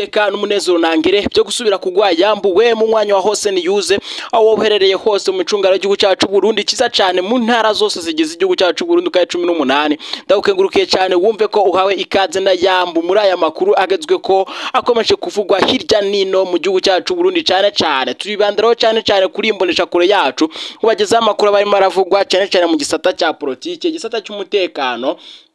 iteka n'umunezero nangere byo gusubira kugwa yambuwe mu mwanya wa hose niyuze aho wowe uherereye hose mu micungano y'igihugu cyacu Burundi kiza cyane mu ntara zose zigize igihugu cyacu Burundi ukaye cumi n'umunani ndagukengurukiye cyane wumve ko uhawe ikaze na yambu muri aya makuru agezwe ko akomeje kuvugwa hirya nino mu gihugu cyacu Burundi cyane cyane turibandiraho cyane cyane kuri imbonesha kure yacu kubagezaho amakuru barimo aravugwa cyane cyane mu gisata cya politike igisata cy'umutekano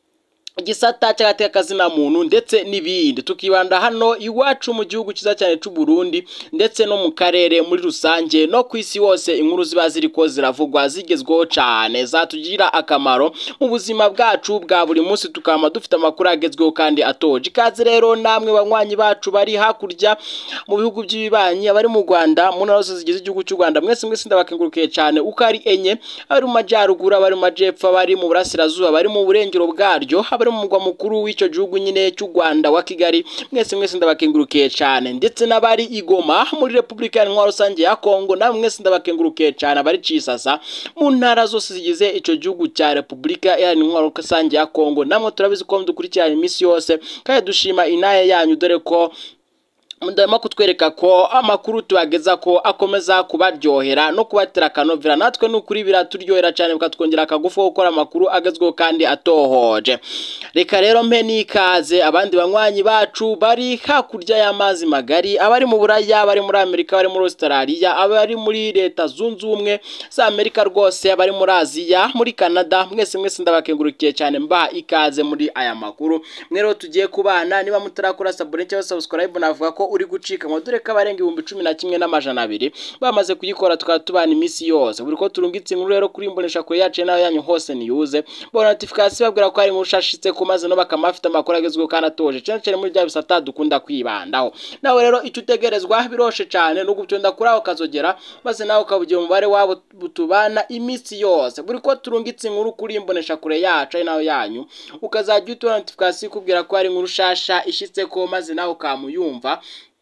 igisata cy'agatekazina muntu ndetse n'ibindi tukibanda hano iwacu mu gihugu cyiza cyane cy'u Burundi ndetse no mu karere muri rusange no ku isi hose inkuru ziba ziriko ziravugwa zigezweho cyane zatugira akamaro mu buzima bwacu bwa buri munsi tukaba dufite amakuru agezweho kandi atoje ikaze rero namwe banywanyi bacu bari hakurya mu bihugu by'ibibanyi abari mu Rwanda mu ntara zose zigize igihugu cy'u Rwanda mwese mwese ndabakengurukiye cyane uko ari enye abari mu majyaruguru abari mu majyepfo abari mu burasirazuba abari mu burengero bwaryo abari mu mugwa mukuru w'icyo gihugu nyine cy'u Rwanda wa Kigali mwese mwese ndabakengurukiye cyane ndetse n'abari igoma muri Repubulika ya Ntwaro rusange ya Kongo namwe mwese ndabakengurukiye cyane abari Cisasa mu ntara zose zigize icyo gihugu cya Repubulika ya Ntwaro rusange ya Kongo namwe turabizi ko dukurikirana iminsi yose kandi dushima inaye yanyu dore ko mudahema kutwereka ko amakuru tubageza ko akomeza kubaryohera no kubatera akanovera natwe ni ukuri biraturyohera cyane bikatwongera akagufu ko gukora amakuru agezweho kandi atohoje reka rero mpe n'ikaze abandi banywanyi bacu bari hakurya y'amazi magari abari mu buraya abari muri amerika abari muri australia abari muri leta zunze ubumwe za amerika rwose abari muri aziya muri canada mwese mwese ndabakengurukiye cyane mba ikaze muri aya makuru mwe rero tugiye kubana niba mutarakora sabone cyangwa subscribe navuga ko uri gucika ngo dore ko abarenga ibihumbi cumi na kimwe n'amajana abiri bamaze kuyikora tukaba tubana iminsi yose buri ko turungitse inkuru rero kuri imbonesha kure yacu nayo yanyu hose niyuze bona notification babwira ko hari inkuru ushashitse ku maze no bakaba bafite amakuru agezweho kandi atoje cyane cyane muri bya bisata dukunda kwibandaho nawe rero icyo utegerezwa biroshe cyane no gutonda kuri aho kazogera maze nawe ukabugira umubare wabo tubana iminsi yose buri ko turungitse inkuru kuri imbonesha kure yacu ari nayo yanyu ukazajya utubona notification ikubwira ko hari inkuru shasha ishitse ko maze nawe ukamuyumva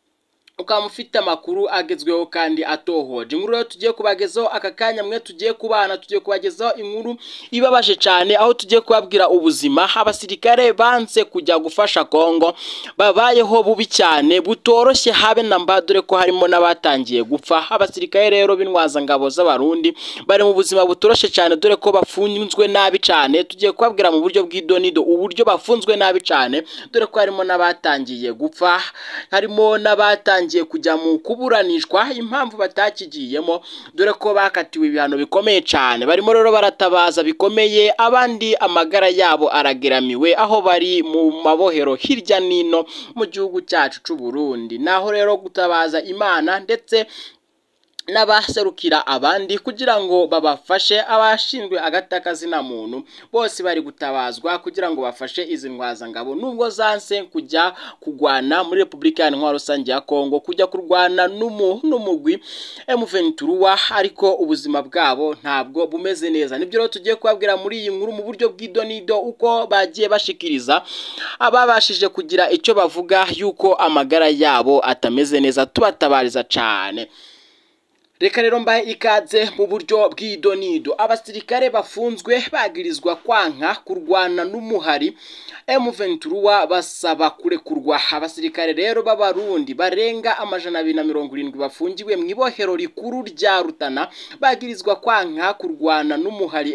ukaba ufite amakuru agezweho kandi atohoje inkuru rero tugiye kubagezaho aka kanya mwe tugiye kubana tugiye kubagezaho inkuru ibabaje cyane aho tugiye kubabwira ubuzima abasirikare banze kujya gufasha Kongo babayeho bubi cyane butoroshye habe na mba dore ko harimo n'abatangiye gupfa abasirikare rero b'intwazangabo z'abarundi bari mu buzima butoroshye cyane dore ko bafunzwe nabi cyane tugiye kubabwira mu buryo bw'idonido uburyo bafunzwe nabi cyane dore ko harimo n'abatangiye gupfa harimo n'abatangiye kujya mu kuburanishwa impamvu batakigiyemo dore ko bakatiwe ibihano bikomeye cyane barimo rero baratabaza bikomeye abandi amagara yabo arageramiwe aho bari mu mabohero hirya n'ino mu gihugu cyacu cy'u Burundi naho rero gutabaza imana ndetse n'abaserukira abandi kugira ngo babafashe abashinzwe agatakazina muntu bose bari gutabazwa kugira ngo bafashe izi ngabo nubwo zanse kujya kugwana muri repubulika ya ntwaro rusange ya kongo kujya kurwana n'umugwi emuventuruwa ariko ubuzima bwabo ntabwo bumeze neza nibyo rero tugiye kubabwira muri iyi nkuru mu buryo bw'idonido uko bagiye bashikiriza ababashije kugira icyo bavuga yuko amagara yabo atameze neza tubatabariza cyane reka rero mbahe ikaze mu buryo bw'idonido abasirikare bafunzwe bagirizwa kwanka kurwana n'umuhari M23 basaba kurekurwa abasirikare rero b'abarundi barenga amajana abiri na mirongo irindwi bafungiwe mu ibohero rikuru rya Rutana bagirizwa kwanka kurwana n'umuhari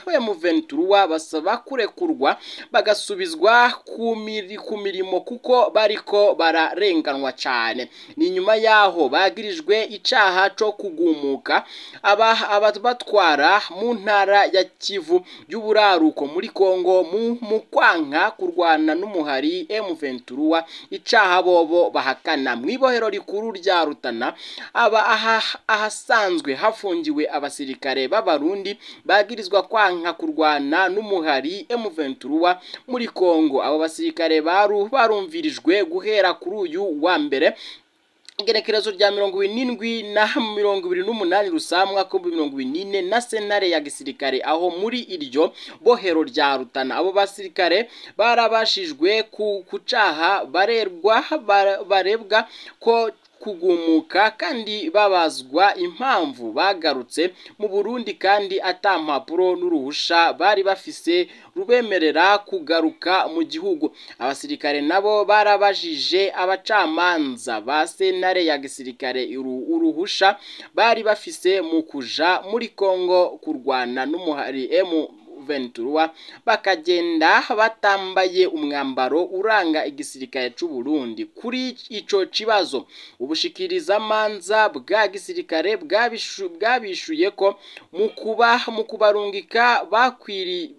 M23 basaba kurekurwa bagasubizwa ku mirimo kuko bariko bararenganwa cyane ni nyuma yaho bagirijwe icaha cyo kugumuka aba batwara mu ntara ya Kivu y'uburaruko muri Kongo mu kwanka kurwana n'umuhari M23 icaha bobo bahakana mu ibohero rikuru rya Rutana aba ahasanzwe hafungiwe abasirikare b'abarundi bagirizwa kwanka kurwana n'umuhari M23 muri Kongo abo basirikare baru barumvirijwe guhera kuri uyu wa mbere igenekerezo rya mirongo irindwi na mirongo ibiri n'umunani rusamwa ko mirongo irindwi na senare ya gisirikare aho muri iryo bohero rya rutana abo basirikare barabashijwe ku caha barerwa barebwa ko kugumuka kandi babazwa impamvu bagarutse mu Burundi kandi ata mpapuro n'uruhusha bari bafise rubemerera kugaruka mu gihugu abasirikare nabo barabajije abacamanza ba sentare ya gisirikare uruhusha bari bafise mu kuja muri Kongo kurwana n'umuhari emu Ventura bakagenda batambaye umwambaro uranga igisirikare c'u Burundi kuri ico kibazo ubushikirizamanza bwa gisirikare bwabishuye ko mu kuba mu kubarungika bakwiri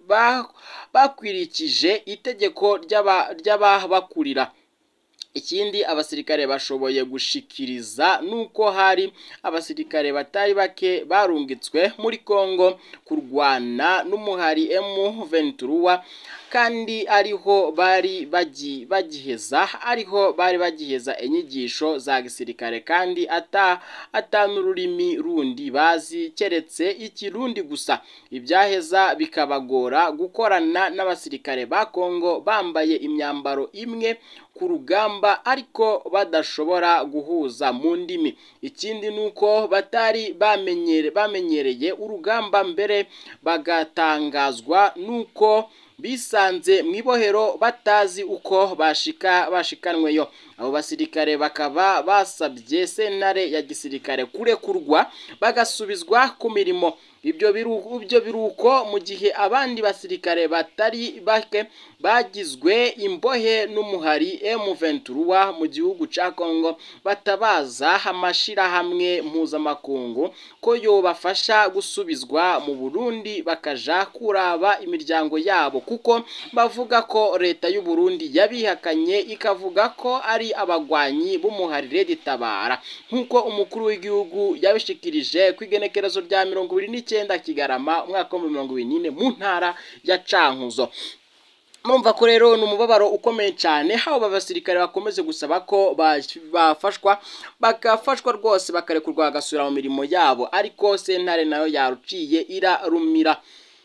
bakwirikije itegeko ry'ababakurira ikindi abasirikare bashoboye gushikiriza nuko hari abasirikare batari bake barungitswe muri Kongo kurwana n'umuhari M23 kandi ariho bari bagiheza ariho bari bagiheza inyigisho za gisirikare kandi ata atanururimi rundi bazi keretse ikirundi gusa ibyaheza bikabagora gukorana n'abasirikare ba Kongo bambaye imyambaro imwe ku rugamba ariko badashobora guhuza mu ndimi ikindi nuko batari bamenyere bamenyereye urugamba mbere bagatangazwa nuko bisanze mu ibohero batazi uko bashika bashikanweyo abo basirikare bakaba basabye sentare ya gisirikare kurekurwa bagasubizwa ku mirimo ibyo ibyo biruko mu gihe abandi basirikare batari bake bagizwe imbohe n'umuhari M23 mu gihugu ca Kongo batabaza amashirahamwe mpuzamakungu ko yobafasha gusubizwa mu Burundi bakaja kuraba imiryango yabo kuko bavuga ko leta y'u Burundi yabihakanye ikavuga ko ari abagwanyi b'umuharire ditabara nk'uko umukuru w'igihugu yabishikirije ku igenekerezo rya mirongo ibiri n'icyenda Kigarama umwaka wa mirongo ibiri n'ine mu ntara ya Cankuzo mumva ko rero ni umubabaro ukomeye cyane haba abasirikare bakomeze gusaba ko bafashwa bagafashwa rwose bakarekurwa bagasubira mu mirimo yabo ariko sentare nayo yaruciye irarumira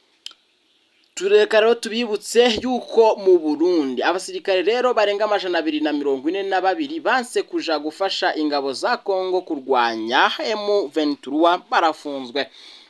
tureka rero tubibutse yuko mu Burundi abasirikare rero barenga amajana abiri na mirongo ine na babiri banse kuja gufasha ingabo za Kongo kurwanya M23 barafunzwe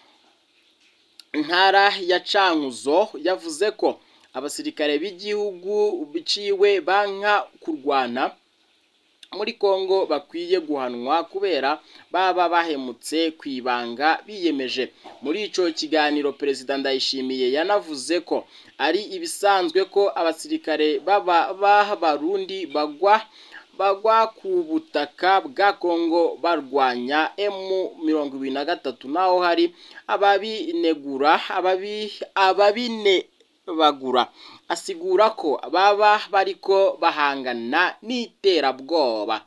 intara ya Cankuzo yavuze ko abasirikare b'igihugu biciwe banka kurwana muri Kongo bakwiye guhanwa kubera baba bahemutse kwibanga biyemeje muri ico kiganiro perezida Ndayishimiye yanavuze ko ari ibisanzwe ko abasirikare baba b'abarundi bagwa bagwa ku butaka bwa Kongo barwanya M23 naho hari ababinegura ababi ababine bagura asigura ko baba bariko bahangana n'iterabwoba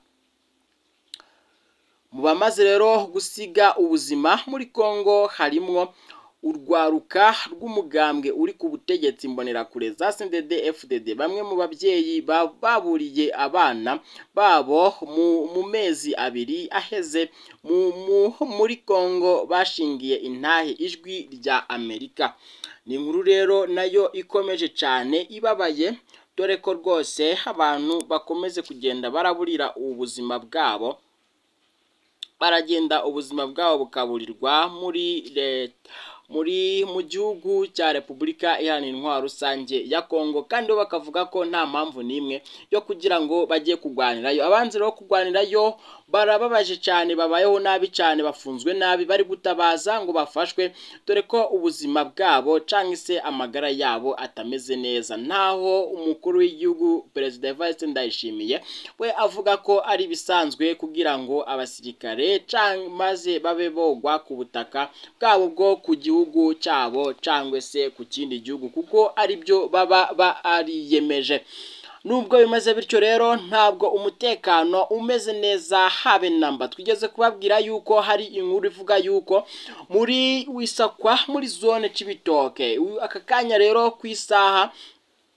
mu bamaze rero gusiga ubuzima muri Kongo harimwo urwaruka rw'umugambwe uri ku butegetsi mbonerakure za CNDD FDD bamwe mu babyeyi baburiye abana babo mu mezi abiri aheze muri Kongo bashingiye intahe ijwi rya Amerika ni inkuru rero nayo ikomeje cyane ibabaye dore ko rwose abantu bakomeze kugenda baraburira ubuzima bwabo baragenda ubuzima bwabo bukaburirwa muri leta muri mu gihugu cya repubulika iharanira intwaro rusange ya kongo kandi bo bakavuga ko nta mpamvu n'imwe yo kugira ngo bajye kurwanirayo abanzi rero kurwanirayo barababaje cyane babayeho nabi cyane bafunzwe nabi bari gutabaza ngo bafashwe dore ko ubuzima bwabo cyangwa se amagara yabo atameze neza ntaho umukuru w'igihugu perezida Evariste Ndayishimiye we avuga ko ari ibisanzwe kugira ngo abasirikare maze babe bogwa ku butaka bwabo bwo ku gihugu cyabo cyangwa se ku kindi gihugu kuko ari byo baba bariyemeje nubwo bimeze bityo rero ntabwo umutekano umeze neza habe namba twigeze kubabwira yuko hari inkuru ivuga yuko muri wisakwa muri zone Cibitoke aka kanya rero ku isaha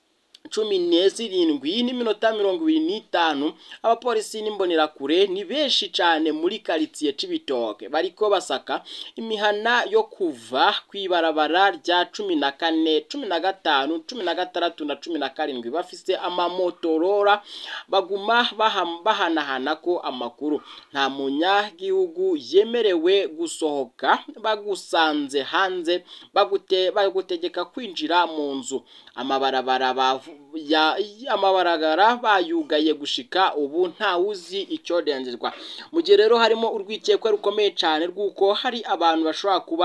cumi n'ezirindwi n'iminota mirongo ibiri n'itanu abapolisi n'imbonerakure ni benshi cyane muri karitsiye c'ibitoke bariko basaka imihana yo kuva kw'ibarabara rya cumi na kane cumi na gatanu cumi na gatandatu na cumi na karindwi bafise amamotorora baguma baha- bahanahana ko amakuru nta munyagihugu yemerewe gusohoka bagusanze hanze bagute bagutegeka kwinjira mu nzu amabarabara bavu- ya- amabarabara bayugaye gushika ubu ntawuzi icyorengerwa mu gihe rero harimo urwikekwe rukomeye cyane rw'uko hari abantu bashobora kuba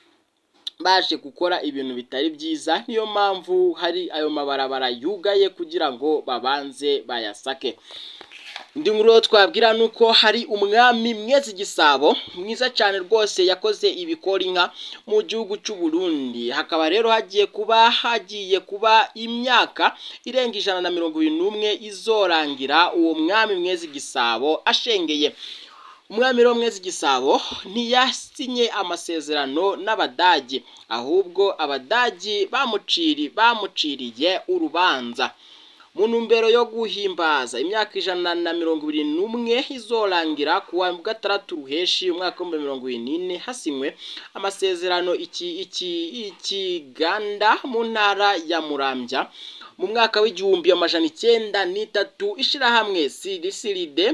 baje gukora ibintu bitari byiza niyo mpamvu hari ayo mabarabara yugaye kugira ngo babanze bayasake indi nkuru rero twabwira ni uko hari umwami mwezi gisabo mwiza cyane rwose yakoze ibikora inka mu gihugu cy'u Burundi hakaba rero hagiye kuba hagiye kuba imyaka irenga ijana na mirongo irindwi n'umwe izorangira uwo mwami mwezi gisabo ashengeye umwami rero mwezi gisabo ntiyasinye amasezerano n'abadage ahubwo abadagi bamuciri bamuciriye urubanza mu ntumbero yo guhimbaza imyaka ijana na mirongo ibiri n'umwe izorangira ku wa gatandatu ruheshi umwaka w'ibihumbi mirongo ibiri n'ine hasinywe amasezerano iki iki ikiganda mu ntara ya murambya mu mwaka w'igihumbi amajana icyenda n'itatu ishyirahamwe sirisiride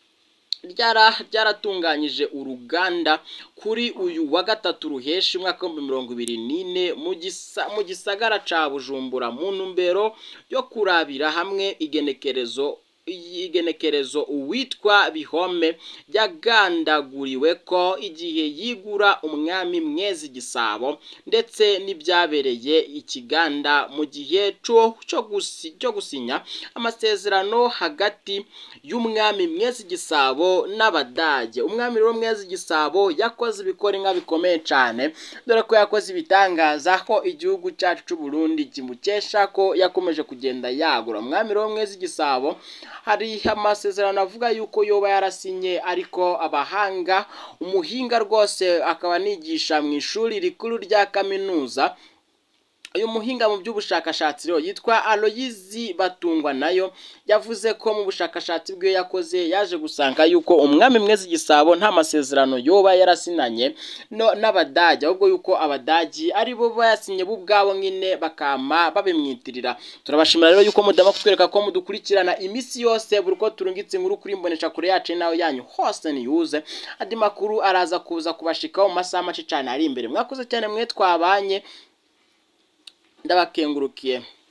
ryara ryaratunganyije uruganda kuri uyu wa gatatu ruheshi umwaka w'ibihumbi mirongo ibiri n'ine mu gisa- mu gisagara ca bujumbura mu ntumbero yo kurabira hamwe igenekerezo igenekerezo uwitwa bihome yagandaguriwe ko igihe yigura umwami mwezi gisabo ndetse n'ibyabereye ikiganda mu gihe cyo cyo gusi- cyo gusinya amasezerano hagati y'umwami mwezi gisabo n'abadage umwami rero mwezi gisabo yakoze ibikora inka bikomeye cyane dore ko yakoze ibitangaza ko igihugu cyacu cy'u Burundi kimukesha ko yakomeje kugenda yagura umwami rero mwezi gisabo hari amasezerano avuga yuko yoba yarasinye ariko abahanga umuhinga rwose akaba anigisha mu ishuri rikuru rya kaminuza uyu muhinga mu by'ubushakashatsi rero yitwa Aloyizi Batungwa nayo yavuze ko mu bushakashatsi bwe yakoze yaje gusanga yuko umwami mwezi gisabo nta masezerano yoba yarasinanye no n'abadage ahubwo yuko abadagi ari bo bayasinye bo ubwabo nyine bakama babimwitirira turabashimira rero yuko mudama kutwereka ko mudukurikirana iminsi yose buri uko turungitse inkuru kuri mbonesha kure yacu nawe yanyu hose niyuze andi makuru araza kuza kubashikaho mu masaha make cyane ari imbere mwakoze cyane mwe twabanye ndabakengurukiye